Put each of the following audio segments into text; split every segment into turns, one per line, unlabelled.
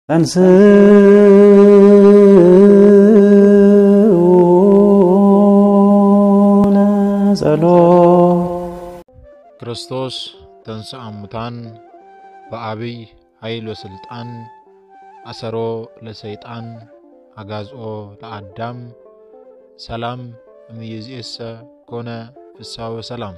ክርስቶስ ተንሥአ እሙታን በአቢይ ኃይል ወሥልጣን አሰሮ ለሰይጣን አጋዝኦ ለአዳም ሰላም እምይእዜሰ ኮነ ፍስሐ ወሰላም።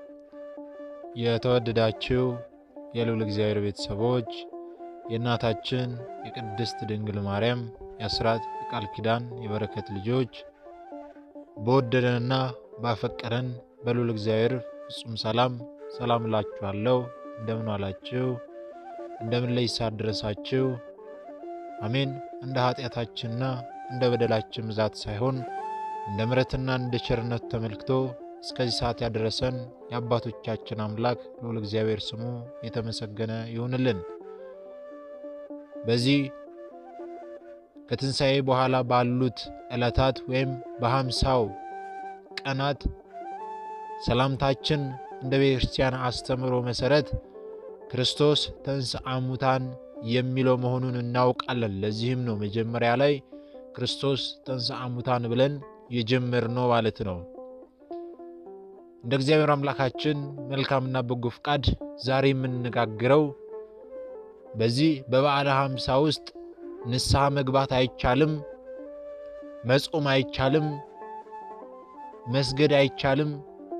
የተወደዳችሁ የልዑል እግዚአብሔር ቤተሰቦች የእናታችን የቅድስት ድንግል ማርያም የአስራት የቃል ኪዳን የበረከት ልጆች በወደደንና ባፈቀረን በልዑል እግዚአብሔር ፍጹም ሰላም ሰላም እላችኋለሁ። እንደምን ዋላችሁ? እንደምን ለይሳ ደረሳችሁ? አሜን። እንደ ኃጢአታችንና እንደ በደላችን ብዛት ሳይሆን እንደ ምሕረትና እንደ ቸርነቱ ተመልክቶ እስከዚህ ሰዓት ያደረሰን የአባቶቻችን አምላክ ልዑል እግዚአብሔር ስሙ የተመሰገነ ይሁንልን። በዚህ ከትንሣኤ በኋላ ባሉት ዕለታት ወይም በሀምሳው ቀናት ሰላምታችን እንደ ቤተ ክርስቲያን አስተምህሮ መሠረት ክርስቶስ ተንሥአ እሙታን የሚለው መሆኑን እናውቃለን። ለዚህም ነው መጀመሪያ ላይ ክርስቶስ ተንሥአ እሙታን ብለን የጀመርነው ማለት ነው። እንደ እግዚአብሔር አምላካችን መልካምና በጎ ፍቃድ ዛሬ የምንነጋግረው በዚህ በበዓለ ሀምሳ ውስጥ ንስሐ መግባት አይቻልም፣ መጾም አይቻልም፣ መስገድ አይቻልም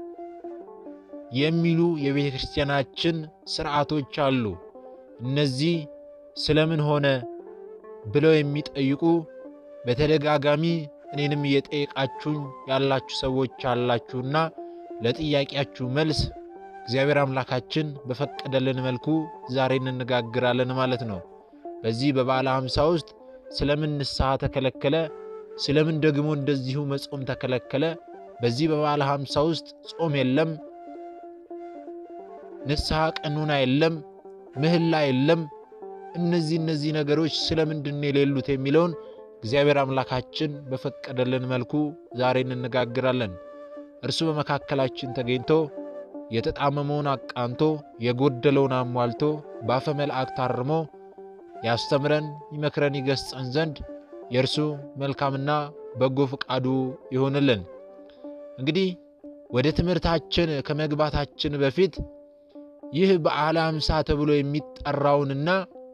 የሚሉ የቤተ ክርስቲያናችን ስርዓቶች አሉ። እነዚህ ስለምን ሆነ ብለው የሚጠይቁ በተደጋጋሚ እኔንም እየጠየቃችሁኝ ያላችሁ ሰዎች አላችሁና ለጥያቄያችሁ መልስ እግዚአብሔር አምላካችን በፈቀደልን መልኩ ዛሬ እንነጋግራለን ማለት ነው። በዚህ በበዓለ ሀምሳ ውስጥ ስለምን ንስሐ ተከለከለ? ስለምን ደግሞ እንደዚሁ መጾም ተከለከለ? በዚህ በበዓለ ሀምሳ ውስጥ ጾም የለም፣ ንስሐ ቀኑና የለም፣ ምህላ የለም። እነዚህ እነዚህ ነገሮች ስለምንድን የሌሉት የሚለውን እግዚአብሔር አምላካችን በፈቀደልን መልኩ ዛሬ እንነጋግራለን። እርሱ በመካከላችን ተገኝቶ የተጣመመውን አቃንቶ የጎደለውን አሟልቶ በአፈ መልአክ ታርሞ ያስተምረን፣ ይመክረን፣ ይገስጸን ዘንድ የእርሱ መልካምና በጎ ፈቃዱ ይሆንልን። እንግዲህ ወደ ትምህርታችን ከመግባታችን በፊት ይህ በዓለ ሀምሳ ተብሎ የሚጠራውንና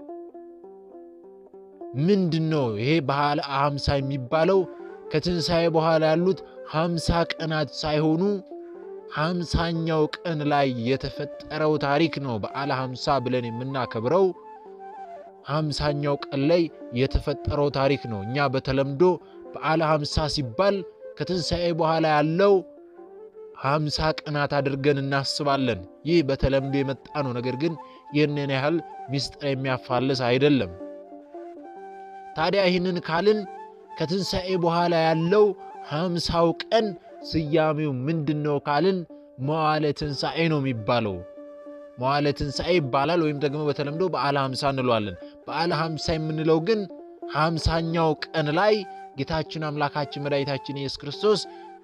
ምንድን ነው ይሄ በዓለ ሀምሳ የሚባለው ከትንሣኤ በኋላ ያሉት ሀምሳ ቀናት ሳይሆኑ ሀምሳኛው ቀን ላይ የተፈጠረው ታሪክ ነው። በዓለ ሀምሳ ብለን የምናከብረው ሀምሳኛው ቀን ላይ የተፈጠረው ታሪክ ነው። እኛ በተለምዶ በዓለ ሀምሳ ሲባል ከትንሣኤ በኋላ ያለው ሀምሳ ቀናት አድርገን እናስባለን። ይህ በተለምዶ የመጣ ነው። ነገር ግን ይህንን ያህል ምስጢር የሚያፋልስ አይደለም። ታዲያ ይህንን ካልን ከትንሣኤ በኋላ ያለው ሀምሳው ቀን ስያሜው ምንድን ነው ካልን መዋዕለ ትንሣኤ ነው የሚባለው። መዋዕለ ትንሣኤ ይባላል፣ ወይም ደግሞ በተለምዶ በዓለ ሀምሳ እንለዋለን። በዓለ ሀምሳ የምንለው ግን ሀምሳኛው ቀን ላይ ጌታችን አምላካችን መድኃኒታችን ኢየሱስ ክርስቶስ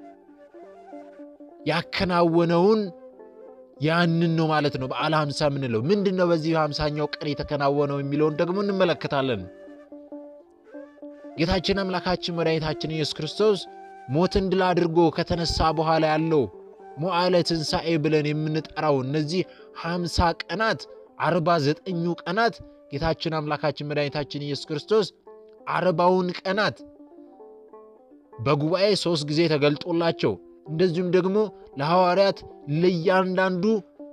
ያከናወነውን ያንን ነው ማለት ነው። በዓለ ሀምሳ የምንለው ምንድን ነው? በዚህ ሀምሳኛው ቀን የተከናወነው የሚለውን ደግሞ እንመለከታለን። ጌታችን አምላካችን መድኃኒታችን ኢየሱስ ክርስቶስ ሞትን ድል አድርጎ ከተነሳ በኋላ ያለው መዋዕለ ትንሣኤ ብለን የምንጠራው እነዚህ ሀምሳ ቀናት አርባ ዘጠኙ ቀናት ጌታችን አምላካችን መድኃኒታችን ኢየሱስ ክርስቶስ አርባውን ቀናት በጉባኤ ሦስት ጊዜ ተገልጦላቸው እንደዚሁም ደግሞ ለሐዋርያት ለእያንዳንዱ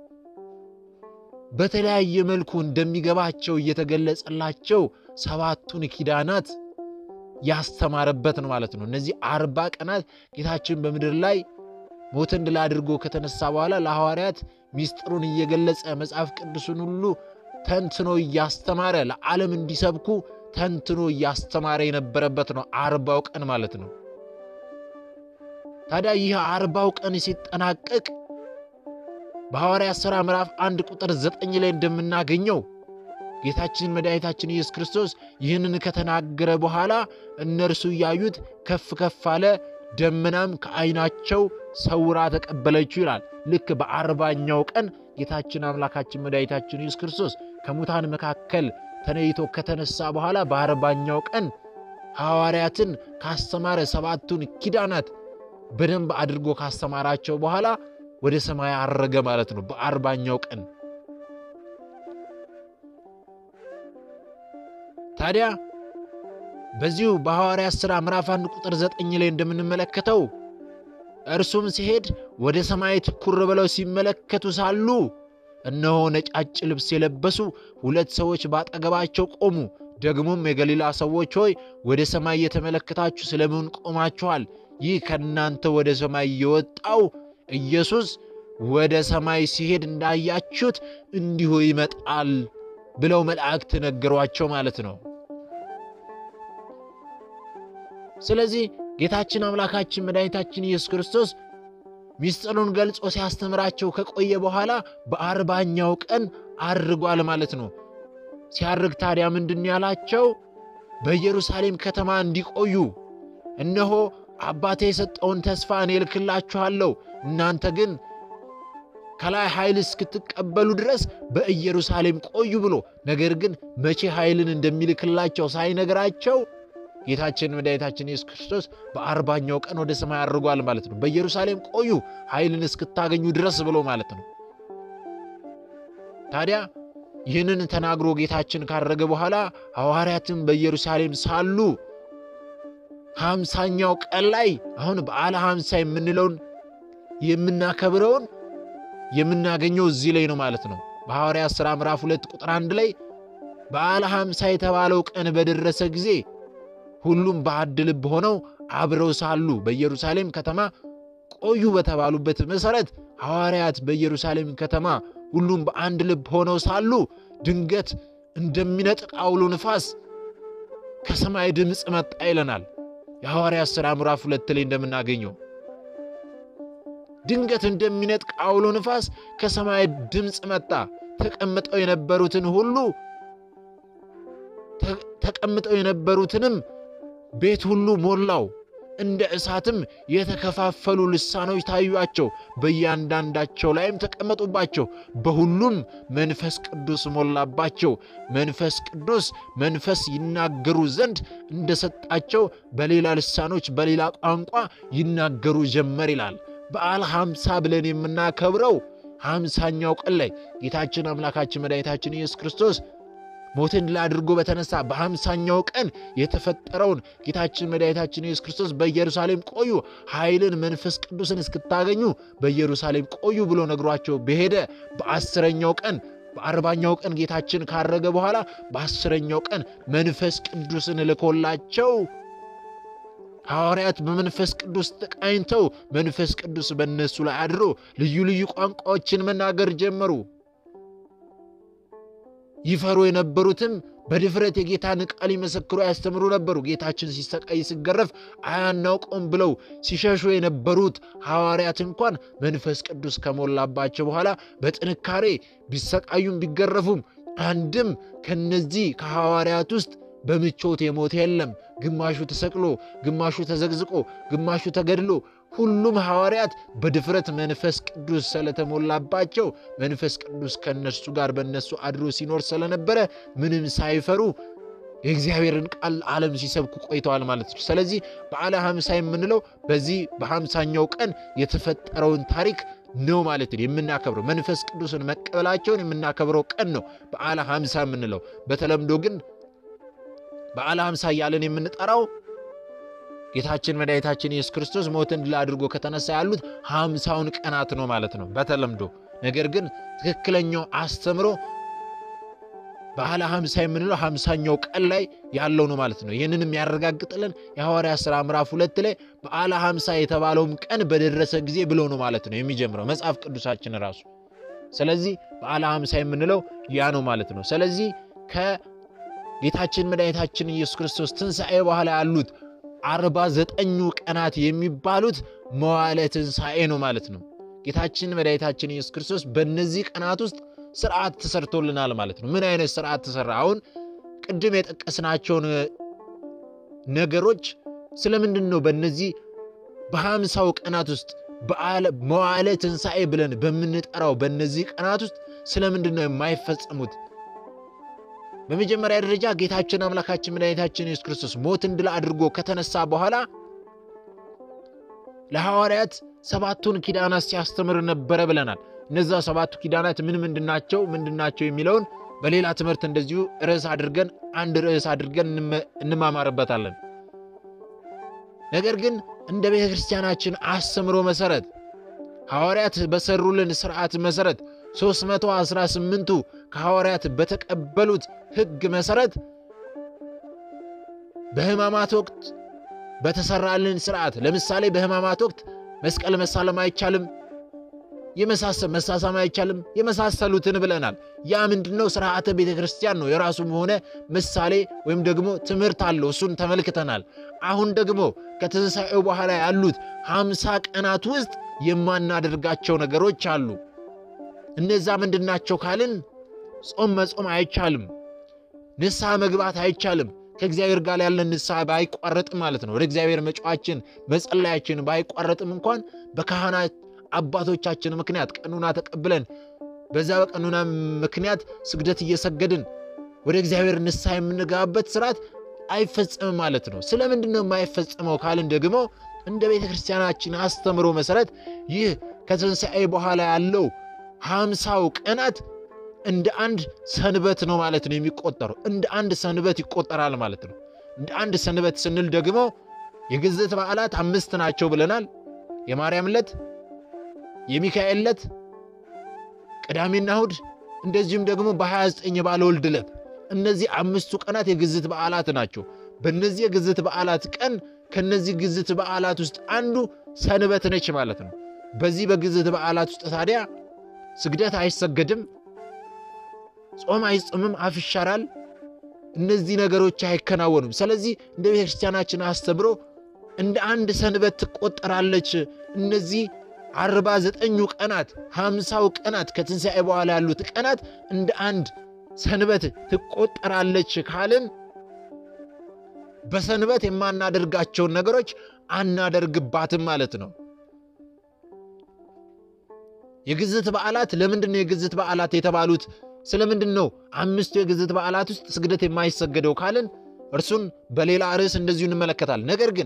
በተለያየ መልኩ እንደሚገባቸው እየተገለጸላቸው ሰባቱን ኪዳናት ያስተማረበት ነው ማለት ነው። እነዚህ አርባ ቀናት ጌታችን በምድር ላይ ሞትን ድል አድርጎ ከተነሳ በኋላ ለሐዋርያት ሚስጥሩን እየገለጸ መጽሐፍ ቅዱስን ሁሉ ተንትኖ እያስተማረ ለዓለም እንዲሰብኩ ተንትኖ እያስተማረ የነበረበት ነው አርባው ቀን ማለት ነው። ታዲያ ይህ አርባው ቀን ሲጠናቀቅ በሐዋርያት ሥራ ምዕራፍ አንድ ቁጥር ዘጠኝ ላይ እንደምናገኘው ጌታችን መድኃኒታችን ኢየሱስ ክርስቶስ ይህንን ከተናገረ በኋላ እነርሱ እያዩት ከፍ ከፍ አለ፣ ደመናም ከዓይናቸው ሰውራ ተቀበለችው ይላል። ልክ በአርባኛው ቀን ጌታችን አምላካችን መድኃኒታችን ኢየሱስ ክርስቶስ ከሙታን መካከል ተለይቶ ከተነሳ በኋላ በአርባኛው ቀን ሐዋርያትን ካስተማረ ሰባቱን ኪዳናት በደንብ አድርጎ ካስተማራቸው በኋላ ወደ ሰማይ አረገ ማለት ነው። በአርባኛው ቀን ታዲያ በዚሁ በሐዋርያት ሥራ ምዕራፍ አንድ ቁጥር ዘጠኝ ላይ እንደምንመለከተው እርሱም ሲሄድ ወደ ሰማይ ትኩር ብለው ሲመለከቱ ሳሉ እነሆ ነጫጭ ልብስ የለበሱ ሁለት ሰዎች ባጠገባቸው ቆሙ። ደግሞም የገሊላ ሰዎች ሆይ ወደ ሰማይ እየተመለከታችሁ ስለምን ቆማችኋል? ይህ ከእናንተ ወደ ሰማይ የወጣው ኢየሱስ ወደ ሰማይ ሲሄድ እንዳያችሁት እንዲሁ ይመጣል ብለው መላእክት ነገሯቸው ማለት ነው። ስለዚህ ጌታችን አምላካችን መድኃኒታችን ኢየሱስ ክርስቶስ ሚስጥሩን ገልጾ ሲያስተምራቸው ከቆየ በኋላ በአርባኛው ቀን አርጓል ማለት ነው። ሲያርግ ታዲያ ምንድን ያላቸው? በኢየሩሳሌም ከተማ እንዲቆዩ እነሆ አባቴ የሰጠውን ተስፋ እኔ እልክላችኋለሁ፣ እናንተ ግን ከላይ ኃይል እስክትቀበሉ ድረስ በኢየሩሳሌም ቆዩ ብሎ ነገር ግን መቼ ኃይልን እንደሚልክላቸው ሳይነግራቸው ጌታችን መድኃኒታችን ኢየሱስ ክርስቶስ በአርባኛው ቀን ወደ ሰማይ አድርጓል ማለት ነው። በኢየሩሳሌም ቆዩ ኃይልን እስክታገኙ ድረስ ብሎ ማለት ነው። ታዲያ ይህንን ተናግሮ ጌታችን ካረገ በኋላ ሐዋርያትም በኢየሩሳሌም ሳሉ ሀምሳኛው ቀን ላይ አሁን በዓለ ሀምሳ የምንለውን የምናከብረውን የምናገኘው እዚህ ላይ ነው ማለት ነው። በሐዋርያት ሥራ ምዕራፍ ሁለት ቁጥር አንድ ላይ በዓለ ሀምሳ የተባለው ቀን በደረሰ ጊዜ ሁሉም በአንድ ልብ ሆነው አብረው ሳሉ በኢየሩሳሌም ከተማ ቆዩ በተባሉበት መሠረት ሐዋርያት በኢየሩሳሌም ከተማ ሁሉም በአንድ ልብ ሆነው ሳሉ ድንገት እንደሚነጥቅ አውሎ ንፋስ ከሰማይ ድምፅ መጣ ይለናል። የሐዋርያት ሥራ ምዕራፍ ሁለት ላይ እንደምናገኘው ድንገት እንደሚነጥቅ አውሎ ንፋስ ከሰማይ ድምፅ መጣ። ተቀምጠው የነበሩትን ሁሉ ተቀምጠው የነበሩትንም ቤት ሁሉ ሞላው። እንደ እሳትም የተከፋፈሉ ልሳኖች ታዩአቸው፣ በእያንዳንዳቸው ላይም ተቀመጡባቸው። በሁሉም መንፈስ ቅዱስ ሞላባቸው። መንፈስ ቅዱስ መንፈስ ይናገሩ ዘንድ እንደሰጣቸው በሌላ ልሳኖች በሌላ ቋንቋ ይናገሩ ጀመር ይላል። በዓለ ሀምሳ ብለን የምናከብረው ሀምሳኛው ቀን ላይ ጌታችን አምላካችን መድኃኒታችን ኢየሱስ ክርስቶስ ሞትን ድል አድርጎ በተነሳ በሀምሳኛው ቀን የተፈጠረውን ጌታችን መድኃኒታችን ኢየሱስ ክርስቶስ በኢየሩሳሌም ቆዩ፣ ኃይልን መንፈስ ቅዱስን እስክታገኙ በኢየሩሳሌም ቆዩ ብሎ ነግሯቸው በሄደ በአስረኛው ቀን በአርባኛው ቀን ጌታችን ካረገ በኋላ በአስረኛው ቀን መንፈስ ቅዱስን ልኮላቸው ሐዋርያት በመንፈስ ቅዱስ ተቃኝተው መንፈስ ቅዱስ በእነሱ ላይ አድሮ ልዩ ልዩ ቋንቋዎችን መናገር ጀመሩ። ይፈሩ የነበሩትም በድፍረት የጌታን ቃል ይመሰክሩ ያስተምሩ ነበሩ። ጌታችን ሲሰቃይ ሲገረፍ አያናውቀውም ብለው ሲሸሹ የነበሩት ሐዋርያት እንኳን መንፈስ ቅዱስ ከሞላባቸው በኋላ በጥንካሬ ቢሰቃዩም ቢገረፉም አንድም ከነዚህ ከሐዋርያት ውስጥ በምቾት የሞተ የለም። ግማሹ ተሰቅሎ፣ ግማሹ ተዘግዝቆ፣ ግማሹ ተገድሎ ሁሉም ሐዋርያት በድፍረት መንፈስ ቅዱስ ስለተሞላባቸው መንፈስ ቅዱስ ከእነርሱ ጋር በእነሱ አድሮ ሲኖር ስለነበረ ምንም ሳይፈሩ የእግዚአብሔርን ቃል ዓለም ሲሰብኩ ቆይተዋል ማለት ነው። ስለዚህ በዓለ ሀምሳ የምንለው በዚህ በሀምሳኛው ቀን የተፈጠረውን ታሪክ ነው ማለት ነው የምናከብረው። መንፈስ ቅዱስን መቀበላቸውን የምናከብረው ቀን ነው በዓለ ሀምሳ የምንለው። በተለምዶ ግን በዓለ ሀምሳ እያለን የምንጠራው ጌታችን መድኃኒታችን ኢየሱስ ክርስቶስ ሞትን ድል አድርጎ ከተነሳ ያሉት ሀምሳውን ቀናት ነው ማለት ነው በተለምዶ። ነገር ግን ትክክለኛው አስተምሮ በዓለ ሀምሳ የምንለው ሀምሳኛው ቀን ላይ ያለው ነው ማለት ነው። ይህንን የሚያረጋግጥልን የሐዋርያ ሥራ ምዕራፍ ሁለት ላይ በዓለ ሀምሳ የተባለውም ቀን በደረሰ ጊዜ ብሎ ነው ማለት ነው የሚጀምረው መጽሐፍ ቅዱሳችን ራሱ። ስለዚህ በዓለ ሀምሳ የምንለው ያ ነው ማለት ነው። ስለዚህ ከጌታችን መድኃኒታችን ኢየሱስ ክርስቶስ ትንሣኤ በኋላ ያሉት አርባ ዘጠኙ ቀናት የሚባሉት መዋዕለ ትንሣኤ ነው ማለት ነው። ጌታችን መድኃኒታችን ኢየሱስ ክርስቶስ በእነዚህ ቀናት ውስጥ ስርዓት ተሰርቶልናል ማለት ነው። ምን አይነት ስርዓት ተሰራ? አሁን ቅድም የጠቀስናቸውን ነገሮች ስለምንድን ነው በእነዚህ በሀምሳው ቀናት ውስጥ መዋዕለ ትንሣኤ ብለን በምንጠራው በእነዚህ ቀናት ውስጥ ስለምንድን ነው የማይፈጸሙት በመጀመሪያ ደረጃ ጌታችን አምላካችን መድኃኒታችን ኢየሱስ ክርስቶስ ሞትን ድል አድርጎ ከተነሳ በኋላ ለሐዋርያት ሰባቱን ኪዳናት ሲያስተምር ነበረ ብለናል። እነዛ ሰባቱ ኪዳናት ምን ምንድናቸው ምንድናቸው የሚለውን በሌላ ትምህርት እንደዚሁ ርዕስ አድርገን አንድ ርዕስ አድርገን እንማማርበታለን። ነገር ግን እንደ ቤተ ክርስቲያናችን አስተምሮ መሠረት ሐዋርያት በሰሩልን ሥርዓት መሠረት 318ቱ ከሐዋርያት በተቀበሉት ሕግ መሠረት በሕማማት ወቅት በተሰራልን ሥርዓት ለምሳሌ በሕማማት ወቅት መስቀል መሳለም አይቻልም፣ የመሳሰል መሳሳም አይቻልም፣ የመሳሰሉትን ብለናል። ያ ምንድነው? ሥርዓተ ቤተ ክርስቲያን ነው። የራሱም ሆነ ምሳሌ ወይም ደግሞ ትምህርት አለው። እሱን ተመልክተናል። አሁን ደግሞ ከትንሣኤው በኋላ ያሉት ሃምሳ ቀናት ውስጥ የማናደርጋቸው ነገሮች አሉ። እነዛ ምንድናቸው ካልን ጾም መጾም አይቻልም፣ ንስሐ መግባት አይቻልም። ከእግዚአብሔር ጋር ያለን ንስሐ ባይቋረጥም ማለት ነው። ወደ እግዚአብሔር መጫዋችን መጸለያችን ባይቋረጥም እንኳን በካህናት አባቶቻችን ምክንያት ቀኑና ተቀብለን በዛ በቀኑና ምክንያት ስግደት እየሰገድን ወደ እግዚአብሔር ንስሐ የምንገባበት ስርዓት አይፈጸምም ማለት ነው። ስለምንድን ነው የማይፈጸመው ካልን ደግሞ እንደ ቤተ ክርስቲያናችን አስተምሮ መሠረት ይህ ከትንሣኤ በኋላ ያለው ሃምሳው ቀናት እንደ አንድ ሰንበት ነው ማለት ነው የሚቆጠረው። እንደ አንድ ሰንበት ይቆጠራል ማለት ነው። እንደ አንድ ሰንበት ስንል ደግሞ የግዝት በዓላት አምስት ናቸው ብለናል። የማርያም ዕለት፣ የሚካኤል ዕለት፣ ቅዳሜና እሑድ እንደዚሁም ደግሞ በ29 የባለ ወልድ ዕለት እነዚህ አምስቱ ቀናት የግዝት በዓላት ናቸው። በእነዚህ የግዝት በዓላት ቀን ከነዚህ ግዝት በዓላት ውስጥ አንዱ ሰንበት ነች ማለት ነው። በዚህ በግዝት በዓላት ውስጥ ታዲያ ስግደት አይሰገድም፣ ጾም አይጾምም፣ አፍ ይሻራል። እነዚህ ነገሮች አይከናወኑም። ስለዚህ እንደ ቤተ ክርስቲያናችን አስተምሮ እንደ አንድ ሰንበት ትቆጠራለች። እነዚህ አርባ ዘጠኙ ቀናት ሃምሳው ቀናት ከትንሣኤ በኋላ ያሉት ቀናት እንደ አንድ ሰንበት ትቆጠራለች ካልን በሰንበት የማናደርጋቸውን ነገሮች አናደርግባትም ማለት ነው። የግዝት በዓላት ለምንድን ነው የግዝት በዓላት የተባሉት? ስለምንድን ነው አምስቱ የግዝት በዓላት ውስጥ ስግደት የማይሰገደው ካልን እርሱን በሌላ ርዕስ እንደዚሁ እንመለከታል። ነገር ግን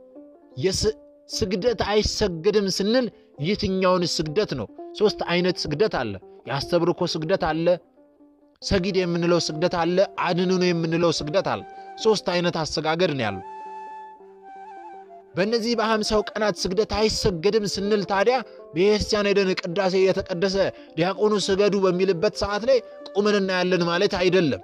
ስግደት አይሰገድም ስንል የትኛውን ስግደት ነው? ሦስት አይነት ስግደት አለ። የአስተብርኮ ስግደት አለ፣ ሰጊድ የምንለው ስግደት አለ፣ አድንኖ የምንለው ስግደት አለ። ሦስት አይነት አሰጋገድ ነው ያሉ። በእነዚህ በሃምሳው ቀናት ስግደት አይሰገድም ስንል ታዲያ ቤተክርስቲያን ሄደን ቅዳሴ የተቀደሰ ዲያቆኑ ስገዱ በሚልበት ሰዓት ላይ ቁምን እናያለን ማለት አይደለም።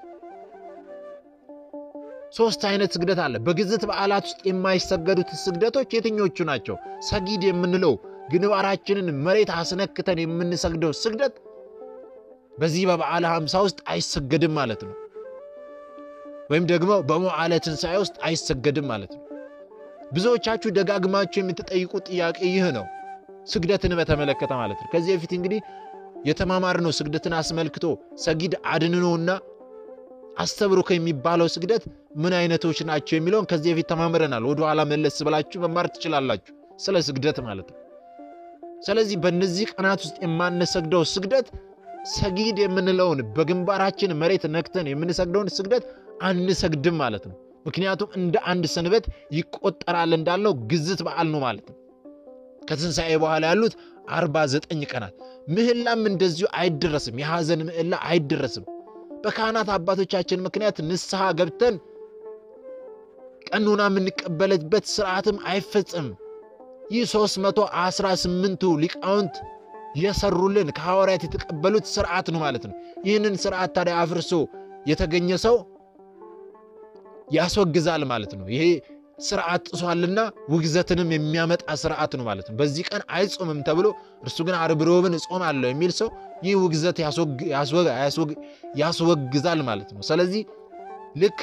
ሦስት አይነት ስግደት አለ። በግዝት በዓላት ውስጥ የማይሰገዱት ስግደቶች የትኞቹ ናቸው? ሰጊድ የምንለው ግንባራችንን መሬት አስነክተን የምንሰግደው ስግደት በዚህ በበዓለ ሃምሳ ውስጥ አይሰገድም ማለት ነው። ወይም ደግሞ በመዋዕለ ትንሣኤ ውስጥ አይሰገድም ማለት ነው። ብዙዎቻችሁ ደጋግማችሁ የምትጠይቁት ጥያቄ ይህ ነው፣ ስግደትን በተመለከተ ማለት ነው። ከዚህ በፊት እንግዲህ የተማማርነው ስግደትን አስመልክቶ ሰጊድ፣ አድንኖና አስተብሩኮ የሚባለው ስግደት ምን አይነቶች ናቸው የሚለውን ከዚህ በፊት ተማምረናል። ወደኋላ መለስ ብላችሁ መማር ትችላላችሁ፣ ስለ ስግደት ማለት ነው። ስለዚህ በእነዚህ ቀናት ውስጥ የማንሰግደው ስግደት ሰጊድ የምንለውን በግንባራችን መሬት ነክተን የምንሰግደውን ስግደት አንሰግድም ማለት ነው። ምክንያቱም እንደ አንድ ሰንበት ይቆጠራል እንዳልነው ግዝት በዓል ነው ማለት ነው። ከትንሣኤ በኋላ ያሉት አርባ ዘጠኝ ቀናት ምህላም እንደዚሁ አይደረስም። የሐዘን ምህላ አይደረስም። በካህናት አባቶቻችን ምክንያት ንስሐ ገብተን ቀኑና የምንቀበልበት ስርዓትም አይፈጸምም። ይህ ሦስት መቶ አስራ ስምንቱ ሊቃውንት የሰሩልን ከሐዋርያት የተቀበሉት ስርዓት ነው ማለት ነው። ይህንን ስርዓት ታዲያ አፍርሶ የተገኘ ሰው ያስወግዛል ማለት ነው። ይሄ ስርዓት ጥሷልና ውግዘትንም የሚያመጣ ስርዓት ነው ማለት ነው። በዚህ ቀን አይጾምም ተብሎ እርሱ ግን ዓርብ ሮብን እጾማለሁ የሚል ሰው ይህ ውግዘት ያስወግዛል ማለት ነው። ስለዚህ ልክ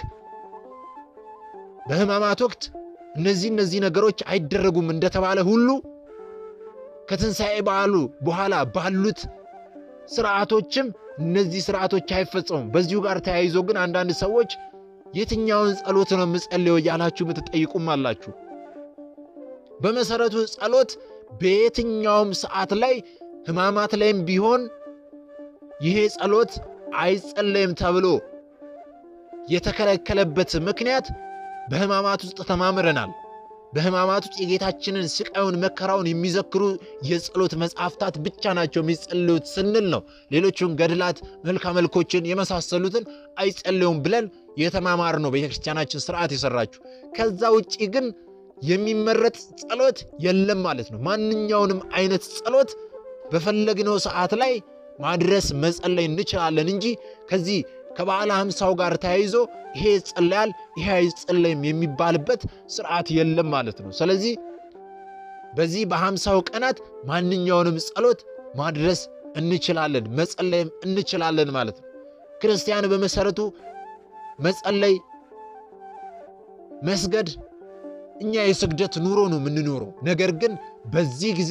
በሕማማት ወቅት እነዚህ እነዚህ ነገሮች አይደረጉም እንደተባለ ሁሉ ከትንሣኤ በዓሉ በኋላ ባሉት ስርዓቶችም እነዚህ ስርዓቶች አይፈጸሙም። በዚሁ ጋር ተያይዞ ግን አንዳንድ ሰዎች የትኛውን ጸሎት ነው የምጸልየው እያላችሁ የምትጠይቁም አላችሁ። በመሰረቱ ጸሎት በየትኛውም ሰዓት ላይ ሕማማት ላይም ቢሆን ይሄ ጸሎት አይጸለይም ተብሎ የተከለከለበት ምክንያት በሕማማት ውስጥ ተማምረናል። በሕማማት ውስጥ የጌታችንን ስቃዩን መከራውን የሚዘክሩ የጸሎት መጽሐፍታት ብቻ ናቸው የሚጸልዩት ስንል ነው። ሌሎቹን ገድላት፣ መልካ መልኮችን የመሳሰሉትን አይጸልዩም ብለን የተማማር ነው ቤተ ክርስቲያናችን ስርዓት የሰራችሁ። ከዛ ውጭ ግን የሚመረጥ ጸሎት የለም ማለት ነው። ማንኛውንም አይነት ጸሎት በፈለግነው ሰዓት ላይ ማድረስ መጸለይ እንችላለን እንጂ ከዚህ ከበዓለ ሃምሳው ጋር ተያይዞ ይሄ ይጸለያል ይሄ አይጸለይም የሚባልበት ስርዓት የለም ማለት ነው። ስለዚህ በዚህ በሃምሳው ቀናት ማንኛውንም ጸሎት ማድረስ እንችላለን፣ መጸለይም እንችላለን ማለት ነው። ክርስቲያን በመሰረቱ መጸለይ፣ መስገድ እኛ የስግደት ኑሮ ነው የምንኖረው። ነገር ግን በዚህ ጊዜ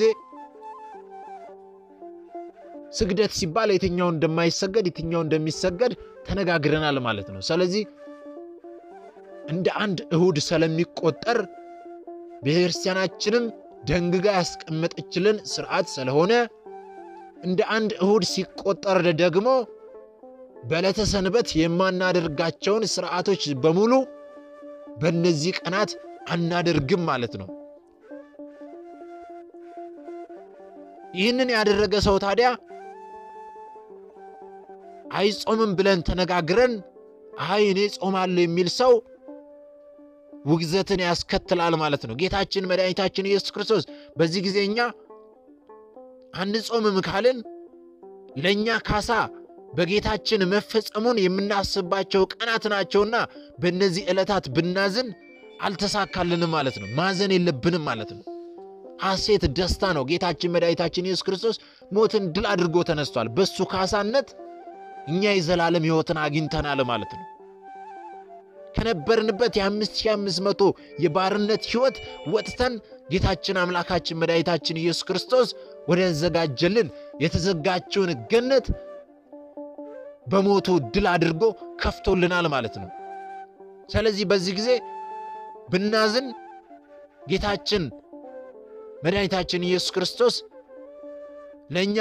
ስግደት ሲባል የትኛው እንደማይሰገድ የትኛው እንደሚሰገድ ተነጋግረናል ማለት ነው። ስለዚህ እንደ አንድ እሁድ ስለሚቆጠር ቤተክርስቲያናችንም ደንግጋ ያስቀመጠችልን ስርዓት ስለሆነ እንደ አንድ እሁድ ሲቆጠር ደግሞ በዕለተ ሰንበት የማናደርጋቸውን ስርዓቶች በሙሉ በእነዚህ ቀናት አናደርግም ማለት ነው። ይህንን ያደረገ ሰው ታዲያ አይጾምም ብለን ተነጋግረን አይ እኔ ጾማለሁ የሚል ሰው ውግዘትን ያስከትላል ማለት ነው። ጌታችን መድኃኒታችን ኢየሱስ ክርስቶስ በዚህ ጊዜ እኛ አንጾምም ካልን ለእኛ ካሳ በጌታችን መፈጸሙን የምናስባቸው ቀናት ናቸውና በእነዚህ ዕለታት ብናዝን አልተሳካልንም ማለት ነው። ማዘን የለብንም ማለት ነው። ሐሴት ደስታ ነው። ጌታችን መድኃኒታችን ኢየሱስ ክርስቶስ ሞትን ድል አድርጎ ተነስቷል። በሱ ካሳነት እኛ የዘላለም ሕይወትን አግኝተናል ማለት ነው። ከነበርንበት የ5500 የባርነት ሕይወት ወጥተን ጌታችን አምላካችን መድኃኒታችን ኢየሱስ ክርስቶስ ወደ ዘጋጀልን የተዘጋችውን ገነት በሞቱ ድል አድርጎ ከፍቶልናል ማለት ነው። ስለዚህ በዚህ ጊዜ ብናዝን ጌታችን መድኃኒታችን ኢየሱስ ክርስቶስ ለእኛ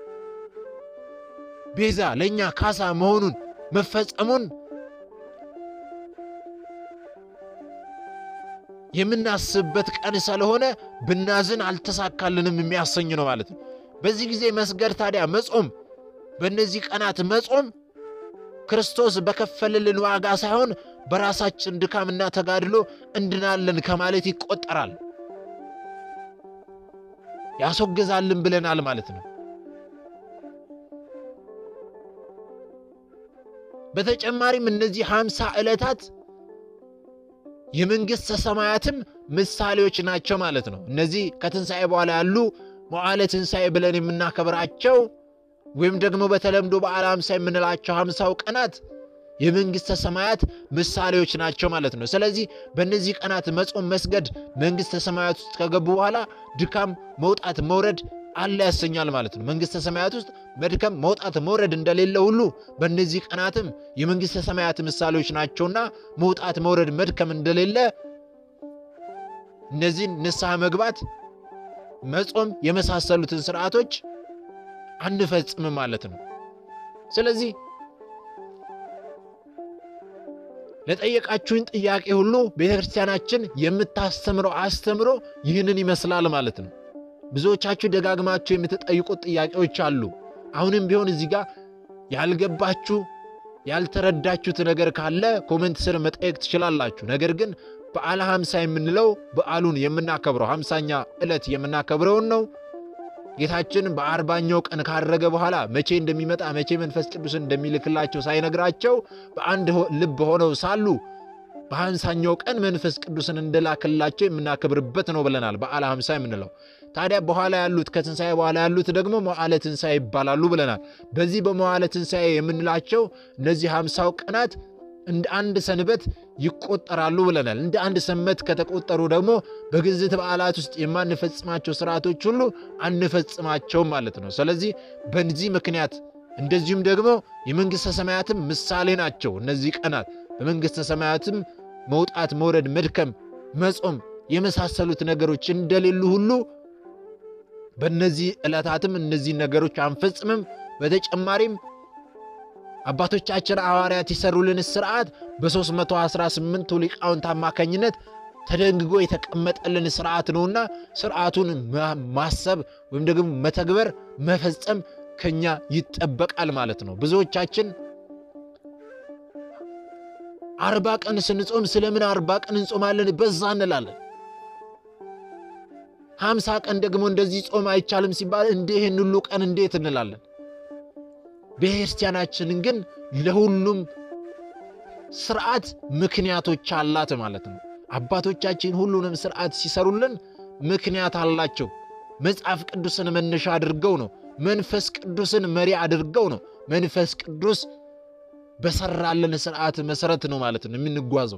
ቤዛ ለእኛ ካሳ መሆኑን መፈጸሙን የምናስብበት ቀን ስለሆነ ብናዝን አልተሳካልንም የሚያሰኝ ነው ማለት ነው። በዚህ ጊዜ መስገድ ታዲያ መጾም፣ በእነዚህ ቀናት መጾም ክርስቶስ በከፈልልን ዋጋ ሳይሆን በራሳችን ድካምና ተጋድሎ እንድናለን ከማለት ይቆጠራል። ያስወግዛልን ብለናል ማለት ነው። በተጨማሪም እነዚህ ሃምሳ ዕለታት የመንግሥተ ሰማያትም ምሳሌዎች ናቸው ማለት ነው። እነዚህ ከትንሣኤ በኋላ ያሉ መዋዕለ ትንሣኤ ብለን የምናከብራቸው ወይም ደግሞ በተለምዶ በዓለ ሃምሳ የምንላቸው ሃምሳው ቀናት የመንግሥተ ሰማያት ምሳሌዎች ናቸው ማለት ነው። ስለዚህ በእነዚህ ቀናት መጾም፣ መስገድ መንግሥተ ሰማያት ውስጥ ከገቡ በኋላ ድካም፣ መውጣት፣ መውረድ አለ ያሰኛል ማለት ነው። መንግሥተ ሰማያት ውስጥ መድከም፣ መውጣት፣ መውረድ እንደሌለ ሁሉ በእነዚህ ቀናትም የመንግሥተ ሰማያት ምሳሌዎች ናቸውና መውጣት፣ መውረድ፣ መድከም እንደሌለ እነዚህን ንስሐ መግባት፣ መጾም የመሳሰሉትን ስርዓቶች አንፈጽምም ማለት ነው። ስለዚህ ለጠየቃችሁኝ ጥያቄ ሁሉ ቤተ ክርስቲያናችን የምታስተምረው አስተምሮ ይህንን ይመስላል ማለት ነው። ብዙዎቻችሁ ደጋግማችሁ የምትጠይቁት ጥያቄዎች አሉ። አሁንም ቢሆን እዚህ ጋር ያልገባችሁ ያልተረዳችሁት ነገር ካለ ኮሜንት ስር መጠየቅ ትችላላችሁ። ነገር ግን በዓለ ሃምሳ የምንለው በዓሉን የምናከብረው ሃምሳኛ ዕለት የምናከብረውን ነው። ጌታችን በአርባኛው ቀን ካረገ በኋላ መቼ እንደሚመጣ መቼ መንፈስ ቅዱስን እንደሚልክላቸው ሳይነግራቸው በአንድ ልብ ሆነው ሳሉ በሃምሳኛው ቀን መንፈስ ቅዱስን እንደላክላቸው የምናከብርበት ነው ብለናል። በዓለ ሃምሳ የምንለው ታዲያ በኋላ ያሉት ከትንሣኤ በኋላ ያሉት ደግሞ መዋዕለ ትንሣኤ ይባላሉ ብለናል። በዚህ በመዋዕለ ትንሣኤ የምንላቸው እነዚህ ሃምሳው ቀናት እንደ አንድ ሰንበት ይቆጠራሉ ብለናል። እንደ አንድ ሰንበት ከተቆጠሩ ደግሞ በግዝት በዓላት ውስጥ የማንፈጽማቸው ስርዓቶች ሁሉ አንፈጽማቸውም ማለት ነው። ስለዚህ በዚህ ምክንያት እንደዚሁም ደግሞ የመንግሥተ ሰማያትም ምሳሌ ናቸው። እነዚህ ቀናት በመንግሥተ ሰማያትም መውጣት፣ መውረድ፣ መድከም፣ መጾም የመሳሰሉት ነገሮች እንደሌሉ ሁሉ በእነዚህ ዕለታትም እነዚህ ነገሮች አንፈጽምም። በተጨማሪም አባቶቻችን ሐዋርያት የሰሩልን ስርዓት በ318ቱ ሊቃውንት አማካኝነት ተደንግጎ የተቀመጠልን ስርዓት ነውና ስርዓቱን ማሰብ ወይም ደግሞ መተግበር መፈጸም ከኛ ይጠበቃል ማለት ነው። ብዙዎቻችን አርባ ቀን ስንጾም ስለምን አርባ ቀን እንጾማለን በዛ እንላለን። ሀምሳ ቀን ደግሞ እንደዚህ ጾም አይቻልም ሲባል እንደ ይህን ሁሉ ቀን እንዴት እንላለን። ቤተክርስቲያናችንን ግን ለሁሉም ስርዓት ምክንያቶች አላት ማለት ነው። አባቶቻችን ሁሉንም ስርዓት ሲሰሩልን ምክንያት አላቸው። መጽሐፍ ቅዱስን መነሻ አድርገው ነው። መንፈስ ቅዱስን መሪ አድርገው ነው። መንፈስ ቅዱስ በሰራልን ስርዓት መሰረት ነው ማለት ነው የምንጓዘው።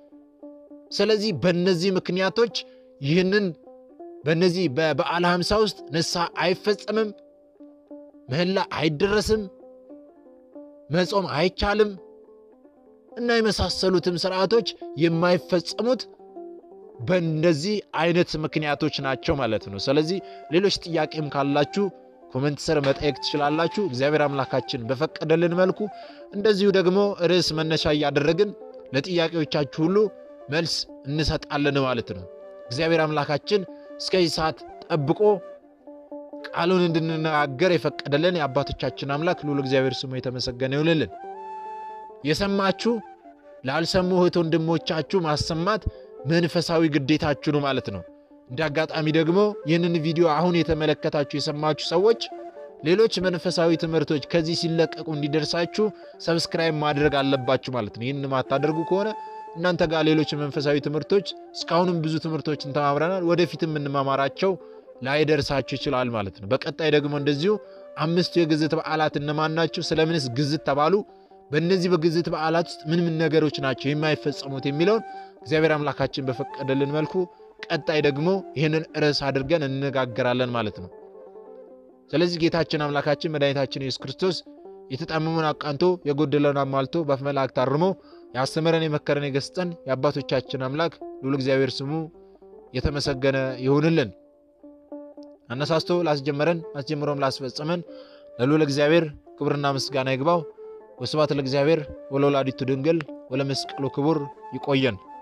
ስለዚህ በእነዚህ ምክንያቶች ይህንን በእነዚህ በበዓለ ሃምሳ ውስጥ ንስሐ አይፈጸምም፣ ምህላ አይደረስም፣ መጾም አይቻልም እና የመሳሰሉትም ስርዓቶች የማይፈጸሙት በእንደዚህ አይነት ምክንያቶች ናቸው ማለት ነው። ስለዚህ ሌሎች ጥያቄም ካላችሁ ኮመንት ስር መጠየቅ ትችላላችሁ። እግዚአብሔር አምላካችን በፈቀደልን መልኩ እንደዚሁ ደግሞ ርዕስ መነሻ እያደረግን ለጥያቄዎቻችሁ ሁሉ መልስ እንሰጣለን ማለት ነው። እግዚአብሔር አምላካችን እስከዚህ ሰዓት ጠብቆ ቃሉን እንድንነጋገር የፈቀደልን የአባቶቻችን አምላክ ልዑል እግዚአብሔር ስሙ የተመሰገነ ይሁንልን። የሰማችሁ ላልሰሙ እህት ወንድሞቻችሁ ማሰማት መንፈሳዊ ግዴታችሁ ነው ማለት ነው። እንደ አጋጣሚ ደግሞ ይህንን ቪዲዮ አሁን የተመለከታችሁ የሰማችሁ ሰዎች ሌሎች መንፈሳዊ ትምህርቶች ከዚህ ሲለቀቁ እንዲደርሳችሁ ሰብስክራይብ ማድረግ አለባችሁ ማለት ነው። ይህን ማታደርጉ ከሆነ እናንተ ጋር ሌሎች መንፈሳዊ ትምህርቶች እስካሁንም ብዙ ትምህርቶችን ተማምረናል፣ ወደፊትም የምንማማራቸው ላይደርሳችሁ ይችላል ማለት ነው። በቀጣይ ደግሞ እንደዚሁ አምስቱ የግዝት በዓላት እነማን ናቸው? ስለምንስ ግዝት ተባሉ? በእነዚህ በግዝት በዓላት ውስጥ ምን ምን ነገሮች ናቸው የማይፈጸሙት የሚለውን እግዚአብሔር አምላካችን በፈቀደልን መልኩ ቀጣይ ደግሞ ይህንን ርዕስ አድርገን እንነጋገራለን ማለት ነው። ስለዚህ ጌታችን አምላካችን መድኃኒታችን ኢየሱስ ክርስቶስ የተጣመመን አቃንቶ የጎደለውን አሟልቶ በአፈ መላእክት አርሞ ያስተምረን የመከረን የገስጸን የአባቶቻችን አምላክ ልዑል እግዚአብሔር ስሙ የተመሰገነ ይሁንልን። አነሳስቶ ላስጀመረን አስጀምሮም ላስፈጸመን ለልዑል እግዚአብሔር ክብርና ምስጋና ይግባው። ወስብሐት ለእግዚአብሔር ወለወላዲቱ ድንግል ወለመስቀሉ ክቡር። ይቆየን።